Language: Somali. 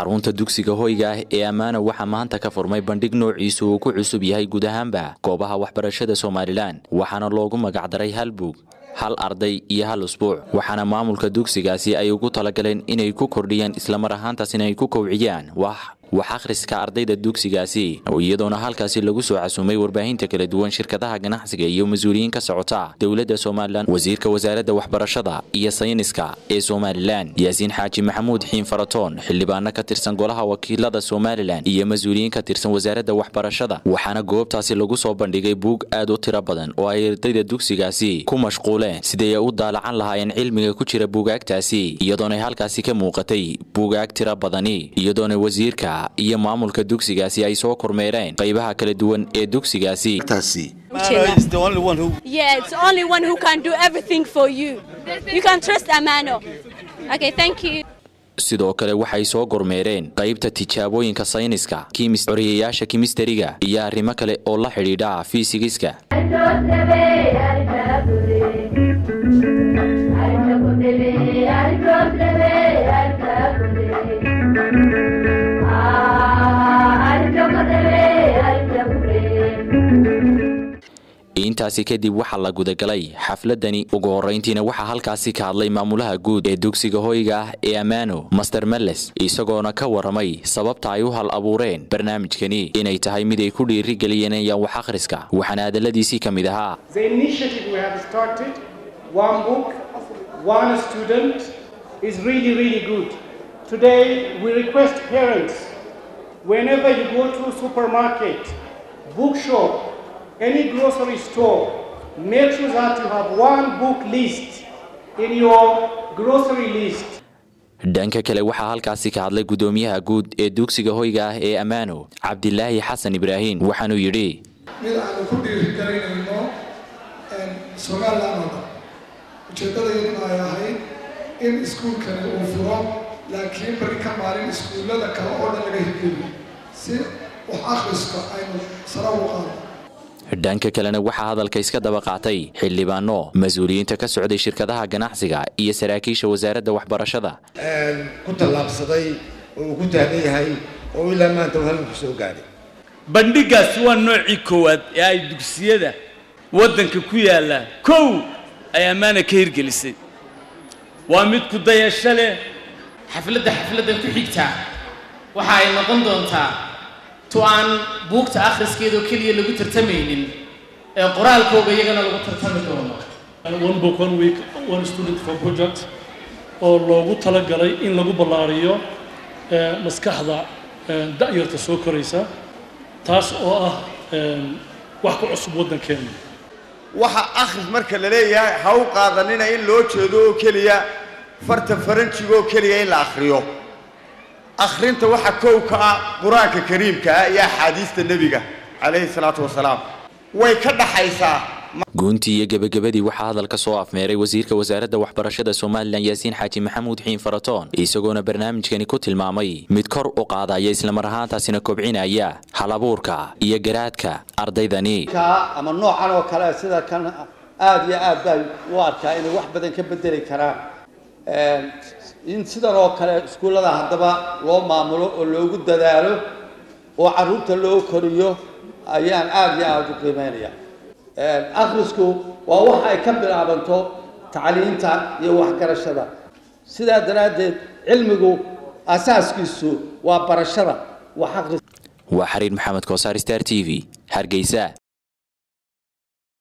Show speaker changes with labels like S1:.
S1: xarunta dugsiga hoyga ah ee ammaano waxaa maanta ka furmay bandhig noociisu uu ku cusub yahay guud ahaanba goobaha waxbarashada somalilan waxaana loogu magacdaray hal buug hal arday iyo hal usbuuc waxaana maamulka dugsigaasi ay ugu talagaleen inay ku kordhiyaan islamar ahaantaasina ay ku kowciyaan wax wax akhriska ardayda dugsigaasi iyadoona halkaasi lagu soo casuumay warbaahinta kala duwan shirkadaha ganacsiga iyo mas-uuliyiin ka socota dowladda somalilan wasiirka wasaaradda waxbarashada iyo sayniska ee somalilan yaasiin xaaji maxamuud xiin faratoon xildhibaano ka tirsan golaha wakiilada somalilan iyo mas-uuliyiin ka tirsan wasaaradda waxbarashada waxaana goobtaasi lagu soo bandhigay buug aad u tiro badan oo ay ardayda dugsigaasi ku mashquuleen siday ay u daalacan lahaayeen cilmiga ku jira buugaagtaasi iyadoonay halkaasi ka muuqatay buugaag tiro badani iyadoona wasiirka iyo maamulka dugsigaasi ay soo kormeereen qaybaha kala duwan ee dugsigaasi
S2: Yeah, it's only one who can do everything for you. You can trust Amano. Okay, thank you.
S1: sidoo kale waxay soo gormeereen qaybta tijaabooyinka sayniska coriyayaasha kimistariga iyo arrimo kale oo la xidhiidha fiisigiska intaasi kadib waxaa la gudagalay xafladani ugu horrayntiina waxaa halkaasi ka hadlay maamulaha guud ee dugsiga hoyga ah ee ammaano master melles isagoona ka warramay sababta ay u hal abuureen barnaamijkani inay tahay mid ay ku dhiirigelinayaan wax akhriska waxaana hadalladiisii ka mid ahaa
S3: whenever you go to supermarket, bookshop, any grocery store, make sure that you have one book list in your grocery list.
S1: dhanka kale waxaa halkaasi ka hadlay gudoomiyaha guud ee dugsiga hoyga ah ee ammaano cabdilaahi xasan ibraahin waxaanuu yidhi
S4: mid aanu ku dhiirigelinayno somalilan oo dhan ujeeddadayaduna ay ahayd in iskuulkani uu furo laakiin bari ka maalin iskuullada kale oo dhan laga hirgeliyo si wax akhriska aynu sara ugu qaado
S1: dhanka kalena waxaa hadalka iska daba qaatay xildhibaano mas-uuliyiinta ka socday shirkadaha ganacsiga iyo saraakiisha wasaaradda waxbarashada
S5: ku tallaabsaday oo uu ku taagan yahay oo ilaa maanta uu halku soo gaadhay
S6: bandhigaasi waa noocii koowaad ee ay dugsiyada waddanka ku yaalla kow ay ammaana ka hirgelisay waa mid ku dayasho leh
S7: xafladda xafladdan ku xigtaa waxa ay noqon doontaa tu aan buugta akhriskeedoo keliya lagu tartamaynin ee qoraalkooga iyagana lagu tartami doono
S8: one book one week one student for project oo loogu talagalay in lagu ballaariyo maskaxda da'yarta soo koraysa taas oo ah wax ku cusub waddankeena
S5: waxa akhris marka la leeyahay ha u qaadanina in loo jeedo oo keliya farta faranjiga oo keliya in la akhriyo akhrinta waxa kow ka ah qur-aanka kariimka ah iyo axaadiista nebiga calayhi salaatu wasalaam way ka dhaxaysaa
S1: guuntii iyo gebagabadii waxaa hadalka soo afmeeray wasiirka wasaaradda waxbarashada somalilan yaasiin xaaji maxamuud xiin faratoon isagoona barnaamijkani ku tilmaamay mid kor u qaadaya islamar ahaantaasina kobcinaya halabuurka iyo garaadka ardaydani
S9: ama noocan oo kale sida kan aada iyo aad baa u arkaa inay wax badan ka bedeli karaan in sidan oo kale iskuullada haddaba loo maamulo oo loogu dadaalo oo carruurta loo koriyo ayaan aada iyo aada u qiimeynaya akhrisku waa wax ay ka bilaabanto tacliinta iyo waxgarashada sidaa daraaddeed cilmigu asaaskiisu waa barashada wax akhris
S1: waa xariir maxamed koosaar star t v hargeysa